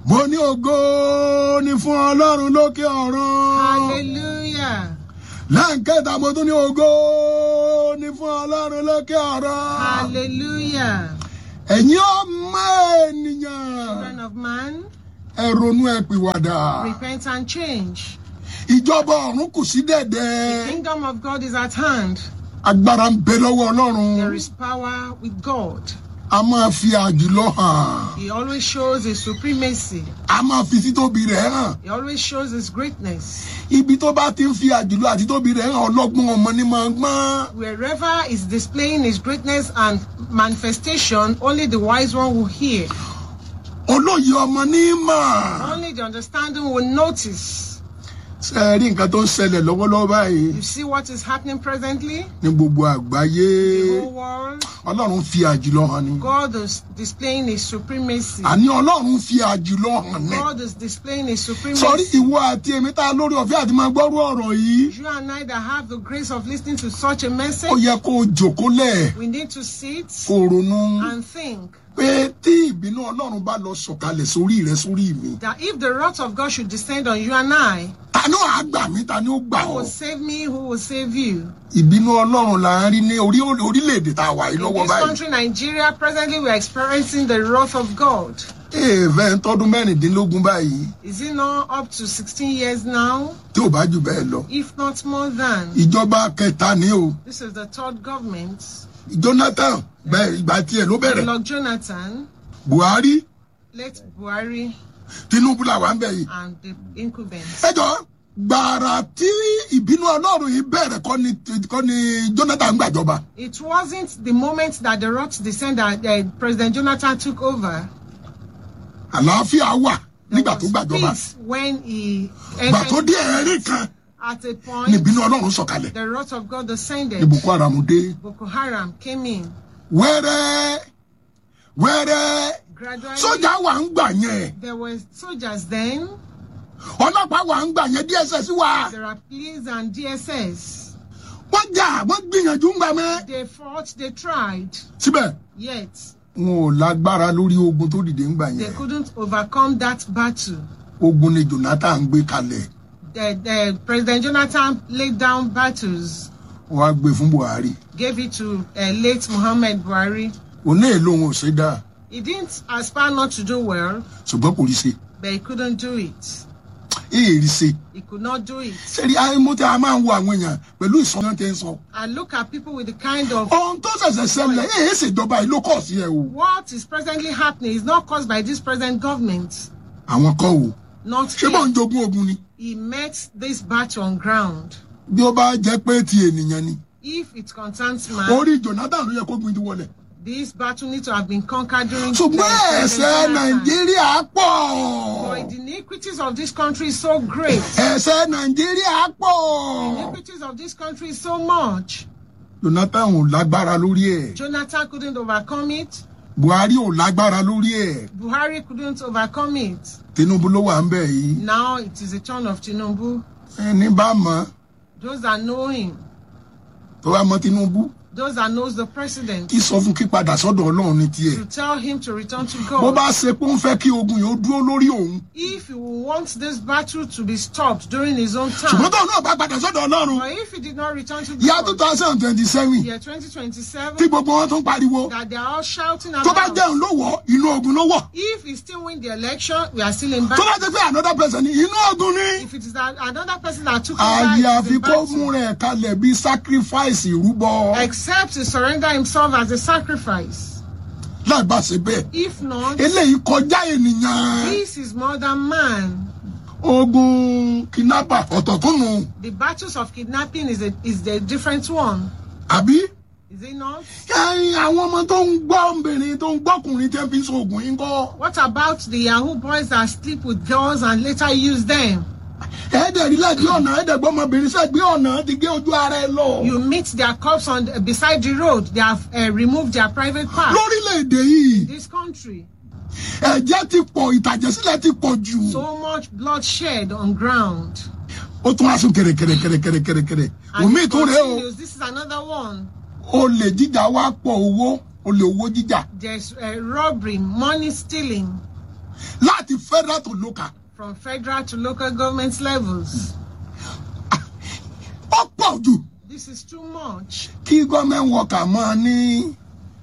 mo ní ògo ni fún ọlọ́run lókè ọ̀run Hallelujah. lẹ́ǹkẹta mo tún ní ògo ni fún ọlọ́run lókè ọ̀run Hallelujah. ẹ̀yin ọmọ ènìyàn Children of man, ẹ ronú ẹ pìwàdà repent and change. ìjọba ọ̀run kù sí The dẹ̀dẹ̀ kingdom of God is at hand. agbára ń bẹ lọ́wọ́ ọlọ́run There is power with God. a máa fi àjùlọ hàn He always shows his supremacy. a máa fi títóbi rẹ̀ hàn He always shows his greatness. ibi tó bá ti ń fi àjùlọ àti títóbi rẹ̀ hàn ọlọ́gbọ́n ọmọ ní máa gbọ́n Wherever is displaying his greatness and manifestation, only the wise one will hear. olóyè ọmọ ní mà Only the understanding will notice. ṣe é rí nǹkan tó ń ṣẹlẹ̀ lọ́wọ́lọ́wọ́ báyìí You see what is happening presently? ní gbogbo àgbáyé The whole world. ọlọ́run fi àjùlọ hàn ni God is displaying his supremacy. àní ọlọ́run fi àjùlọ hàn ní God is displaying his sọrí supremacy. ìwọ àti èmi tá a lórí ọ̀fẹ́ àti máa gbọ́rú ọ̀rọ̀ yìí You and I that have the grace of listening to such a ó message, yẹ kó o jòkólẹ̀ we need to sit kó o ronú and think pé tí ìbínú ọlọ́run bá lọ sọ̀kalẹ̀ sórí rẹ sórí mi that if the wrath of God should descend on you and I, ta ni ó á gbà mí ta ni ó gbà who ọ́ will save me, who will save you? ìbínú ọlọ́run là ń rí ní orí orílẹ̀-èdè tá a wà yìí In lọ́wọ́ this báyìí country, Nigeria, presently we are experiencing the wrath of God. èèfẹ́ ń tọ́dún mẹ́rìndínlógún báyìí Is it not up to 16 years now, tí ò bá jù bẹ́ẹ̀ lọ if not more than? ìjọba kẹta ni o This is the third government. jonathan bẹ́ẹ̀ ìgbà tiẹ̀ ló bẹ̀rẹ̀ Lord Jonathan, buhari late Buhari, tinubu là wà ń bẹ̀ yìí and the incumbents. ẹjọ́ gbàrà tí ìbínú ọlọ́run yìí bẹ̀rẹ̀ kọ́ ni kọ́ ni jonathan gbàjọba It wasn't the moment that the wrath descended that uh, President Jonathan took over. àlàáfíà wà There nígbà tó was gbàjọba peace when he gbà tó entered dé ẹ̀rín kan at a ni point. ìbínú ọlọ́run sọ̀kalẹ̀ The wrath of God ní descended. boko haram dé Boko Haram came in wẹ́rẹ́ wẹ́rẹ́ gradually. sójà wà ń gbà yẹn There were soldiers then. ọlọ́pàá wà ń gbà yẹn dss wà There are police and DSS. wọ́n jà wọ́n gbìyànjú ń gbà mẹ́ They fought. They tried. síbẹ̀ Yet wọn ò lágbára lórí ogun tó dìde ń gbà they yẹn couldn't overcome that battle. ogun ni jonathan gbé kalẹ̀ The, the President Jonathan laid down battles. wọ́n á gbé fún buhari Gave it to uh, late Muhammad Buhari. òun náà lòun ò ṣe dáa He didn't aspire not to do well, ṣùgbọ́n kò rí ṣe but he couldn't do it. èèrí ṣe He could not do it. sẹ́ni àìmọ́ tí a máa ń wo àwọn èèyàn pẹ̀lú ìsọ̀nà tẹ́ ń sọ I look at people with the kind of ohun tó ṣẹ̀ṣẹ̀ ṣẹlẹ̀ èyí ṣèjọba yìí ló kọ̀ sí ẹ o what is presently happening is not caused by this present government. àwọn kan o Not ṣé bọ́ọ̀ ń him. jogún ogun ni He met this battle on ground. bí ó bá jẹ́ pé ti ènìyàn ni If it concerns man, orí jonathan ló yẹ kó gbin ti wọlé this battle needs to have been conquered during ṣùgbọ́n President ẹ̀ṣẹ̀ Jonathan. nàìjíríà pọ̀ But the iniquities of this country is so great. ẹ̀ṣẹ̀ nàìjíríà pọ̀ iniquities of this country is so much. jonathan ò lágbára lórí ẹ̀ Jonathan couldn't overcome it. buhari ò lágbára lórí ẹ̀ Buhari couldn't overcome it. tinubu ló wà ń bẹ̀ yìí Now it is the turn of Tinubu. ẹni bá mọ̀ Those that know him, tó bá mọ̀ tinubu those that knows the president, kí sọ fún kí padà sọ́dọ̀ ọlọ́run ní tiẹ̀ to tell him to return to bó God. bá ṣe pé ó ń fẹ́ kí ogun yìí ó dúró lórí òun If he wants this battle to be stopped during his own ṣùgbọ́n time, tóun náà bá padà sọ́dọ̀ ọlọ́run or if he did not return to ìyá two God, thousand twenty seven year tí 2027, gbogbo wọn tún pariwo that they are all shouting tó bá about. jẹun ló wọ̀ inú ogun ló wọ̀ If he still win the election, we are still in tó battle. bá jẹ́ pé another person ni inú ogun ni If it is that another person that took over, àyè it is àfi in kó mú battle. rẹ̀ kalẹ̀ bí sacrifice ìrúbọ Except to surrender himself as a sacrifice. láì bá ṣe bẹ́ẹ̀ If not, eléyìí kọjá ènìyàn this is more than man. ogun kidnapper ọ̀tọ̀ tún nù The battles of kidnapping is a is the different one. àbí Is it not? ẹyin àwọn ọmọ tó ń gbọ́ obìnrin tó ń gbọ́kùnrin tẹ́ fi ń sọ̀gùn yín kọ́ What about the Yahoo boys that sleep with girls and later use them? ẹ̀ẹ́dẹ̀ rí láti ọ̀nà ẹ̀ẹ́dẹ̀ gbọ́ ọmọbìnrin sẹ́gbẹ́ ọ̀nà ti gé ojú ara ẹ lọ You meet their corpse on beside the road. They have uh, removed their private part. lórílẹ̀‐èdè yìí This country, ẹ̀jẹ̀ ti pọ̀ ìtàjẹ̀sílẹ̀ ti pọ̀ jù so much bloodshed on ground. ó tún wá sún kẹ̀rẹ̀kẹ̀rẹ̀kẹ̀rẹ̀kẹ̀rẹ̀ And omi it tún rèé o continues. This is another one. olè jíjà wá pọ̀ owó olè owó jíjà There's uh, robbery, money stealing. láti federal to local from federal to local government levels. ó pọ̀ jù This is too much kí government worker máa ní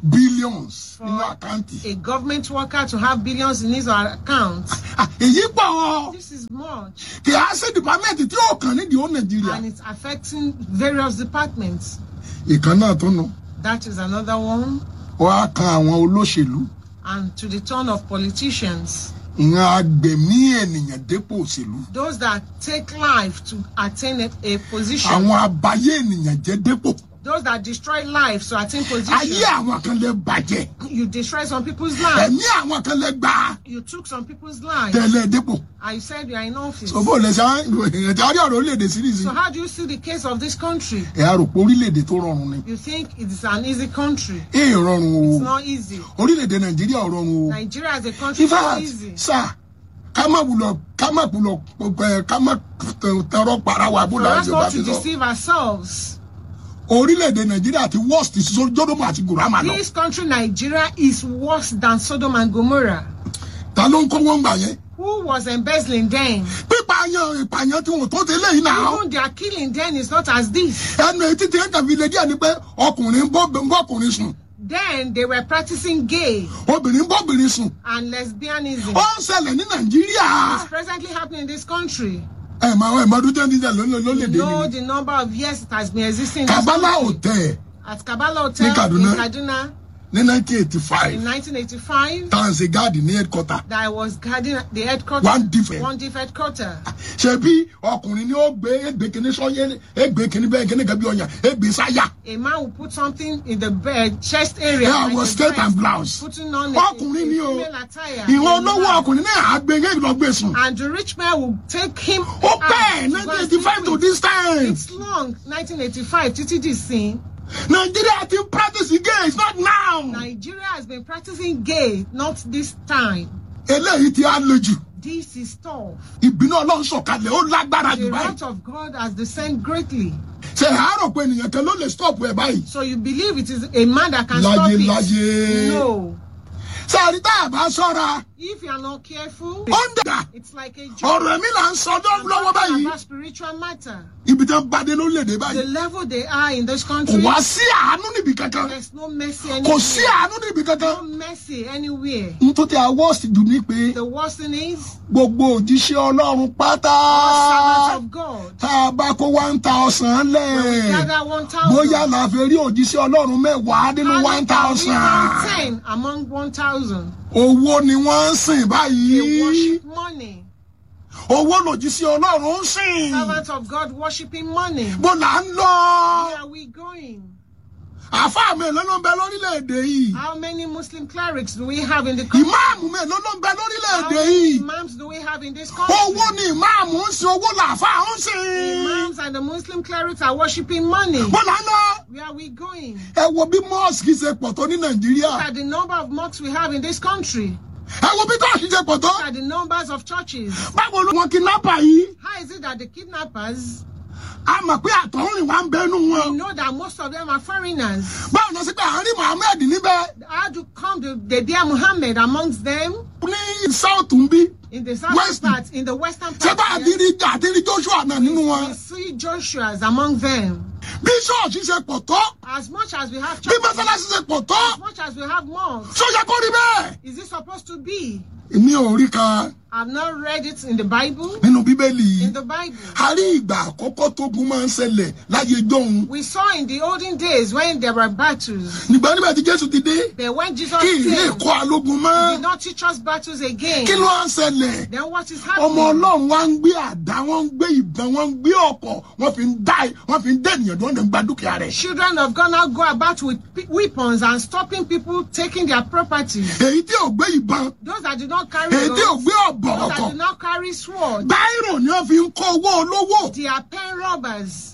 billions nínú for àkáǹtì a government worker to have billions in his or her account. Ah, èyí pọ̀ ọ́ This is much kì á sí department tí ó kàn nídìí ó nàìjíríà and it's affecting various departments. ìkan náà tó nu That is another one. ó á kan àwọn olóṣèlú And to the turn of politicians, ìran agbẹ̀mí ènìyàn dépò òṣèlú those that take life to attain a, a position, àwọn abayé ènìyàn jẹ́ dépò those that destroy lives to attain ayé position. àwọn kan lè bàjẹ́ You destroy some people's lives. ẹ̀mí àwọn kan lè gbà You took some people's lives. tẹ̀lé dépò And you said you are in office. sọ́bọ̀ lẹ̀ sá èèyàn tí a rí ọ̀rọ̀ orílẹ̀-èdè síríìsì So how do you see the case of this country? ẹ̀ á rò pé orílẹ̀-èdè tó rọrùn ni You think it's an easy country. èè rọrùn o It's not easy. orílẹ̀-èdè nàìjíríà ò rọrùn o Nigeria as a country in is not fact easy. sá ká má wulọ̀ ká má wulọ̀ ẹ̀ ká má tẹ̀rọ para wa bó For la us ṣe bá not ti to sọ deceive ourselves. orílẹ̀-èdè nàìjíríà ti worst jódòmù àti gòrámà lọ This country, Nigeria, is worse than Sodom and Gomorrah. ta ló ń kówó ń gbà yẹn Who was embezzling then? pípààyàn ìpààyàn tí wọn tó ti léyìn náà Even their killing then is not as this. ẹnu etí tí ẹ kàn fi lè díẹ̀ ni pé ọkùnrin ń bọ́ ń bọ́kùnrin sùn Then they were practicing gay obìnrin ń bọ́bìnrin sùn and lesbianism. ó ń ṣẹlẹ̀ ní nàìjíríà It's presently happening in this country. ẹ máa ẹ máa dúdú ẹni jẹ lólèdè You know ni the number of years it has been existing in this kabala country. hotel At Kabbalah Hotel Ní Kaduna. in Kaduna ní nineteen eighty five in 1985 tá à ń ṣe gáàdì ní headquarter that I was guarding the headquarters. One different. One different quarter. ṣe bí ọkùnrin ni ó gbé égbé kínní sọyẹ égbé kínní bẹ́ẹ̀ kínní kan bí ọyàn égbé sáyà A man will put something in the bed, chest area. Yeah, like was a skirt dress, and blouse. Putting on a, ọkùnrin ni a o female attire. ìwọ in olówó black. ọkùnrin náà àgbẹ̀ yẹn lọ gbé sùn And the rich man will take him ó out pẹ́ to go nineteen and eighty five sleep to with. this time It's long, 1985, títí di sin. nàìjíríà ti ń practice gay it's not now Nigeria has been practicing gay, not this time. eléyìí ti á le jù This is tough. ìbínú ọlọ́run sọ̀kalẹ̀ ó lágbára jù The báyìí wrath of God has descended greatly. ṣe àárọ̀ pé ènìyàn kan ló lè stop ẹ̀ báyìí So you believe it is a man that can stop láyé it? láyé No. sáré tá a bá sọ́ra If you are not careful, ó ń dà it's like a joke. ọ̀rọ̀ ẹ̀mí là ń sọ I'm lọ́wọ́ talking báyìí about spiritual matter. ibi tí wọ́n bá dé lórílẹ̀‐èdè The báyìí level they are in this kò country, wá sí àánú níbi kankan there's no mercy kò sí anywhere. àánú níbi kankan No mercy anywhere. n tó ti àwọ̀ jù ní pé The worst thing is, gbogbo òjíṣẹ́ ọlọ́run pátá servants of God. tá a bá kó one thousand When we lẹ̀ gather one thousand, bóyá la fi rí òjíṣẹ́ ọlọ́run mẹ́wàá nínú one thousand ten among one thousand. owó ni wọ́n ń sìn They báyìí worship money. owó lòjíṣẹ́ ọlọ́run ń sìn Servants of God worshiping money. bó là ń lọ Where are we going? àfáà mélòó ló ń bẹ lórílẹ̀‐èdè yìí How many Muslim clerics do we have in the country? ìmáàmù mélòó ló ń bẹ How lórílẹ̀‐èdè many yìí imams do we have in this country? owó ni ìmáàmù ń sin owó làáfáà ń sìn Imams and the Muslim clerics are worshiping money. bó là ń lọ Where are we going? ẹ wo bí mọ́ọ̀sì ṣe pọ̀ tó ní nàìjíríà Look at the number of mosques we have in this country. ẹ wo bí tọ́ọ̀sì ṣe pọ̀ tó Look at the numbers of churches. báwo ló wọn kidnapper yìí How is it that the kidnappers, a mọ̀ pé àtọ̀húnrìn wa ń bẹnu we wọn know that most of them are foreigners. báwo lọ sí pé àárín muhammed níbẹ̀ How to come to the dear Muhammad amongst them ní south ń bí in the southern West. part, in the western ṣé bá part? yes, àdírí àdírí joshua náà nínú wọn we see Joshua's among them. bí ṣọ́ọ̀ṣì ṣe pọ̀ tó As much as we have bí churches, mọ́sálásí ṣe pọ̀ tó as much as we have mosques, ṣó yẹ kó rí bẹ́ẹ̀. is it supposed to be? èmi ò rí kan I've not read it in the Bible. nínú bíbélì In the Bible. a rí ìgbà àkọ́kọ́ tógun máa ń ṣẹlẹ̀ láyé jọ́hun We saw in the olden days when there were battles, nígbà nígbà tí jésù ti dé but when Jesus kí ilé came, ẹ̀kọ́ alógun mọ́ he did not teach us battles again. kí ló ń ṣẹlẹ̀ Then what is ọmọ happening? ọlọ́run wa ń gbé àdá wọ́n ń gbé ìbọn wọ́n ń gbé ọkọ̀ wọ́n fi ń dá wọ́n fi ń dé ènìyàn wọ́n lè ń gba dúkìá rẹ̀. Children of God now go about with pe- weapons and stopping people taking their property. èyí tí ò gbé ìbọn Those that did not carry èyí tí ò guns, gbé ọ̀bọ̀ those that ọkọ̀ did not carry sword, báírò ni wọ́n fi ń kó owó olówó they are pen robbers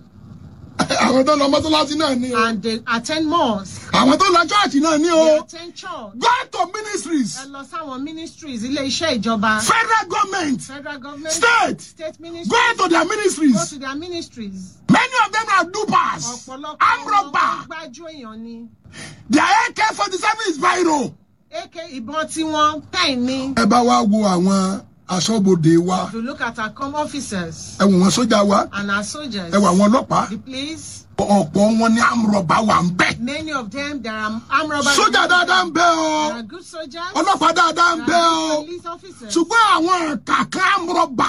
àwọn tó lọ mọ́tòlásí náà ní o and they attend mosque. àwọn tó lọ chọ́ọ̀chì náà ní They o attend church. go to ministries Ẹ lọ sáwọn ministries, ilé iṣẹ́ ìjọba, federal government federal government, state state ministries, go to their go ministries to their ministries. many of them are dupers Ọ̀pọ̀lọpọ̀ armed wọn robber gbájú èèyàn ni. their ak forty seven is biro AK ìbọn tí wọ́n pen ni. ẹ bá wa wo àwọn aṣọ́bodè wa If you look at our com officers ẹ wò wọn sójà wa and our soldiers, ẹ wò àwọn ọlọ́pàá the police, ọ̀pọ̀ wọn ní àmúrọ̀bá wà ń bẹ̀. many of them there are armed robbers. sójà dáadáa ń bẹ o There are good soldiers. ọlọ́pàá dáadáa ń There bẹ are o good police officers. ṣùgbọ́n àwọn kàkà àmúrọ̀bá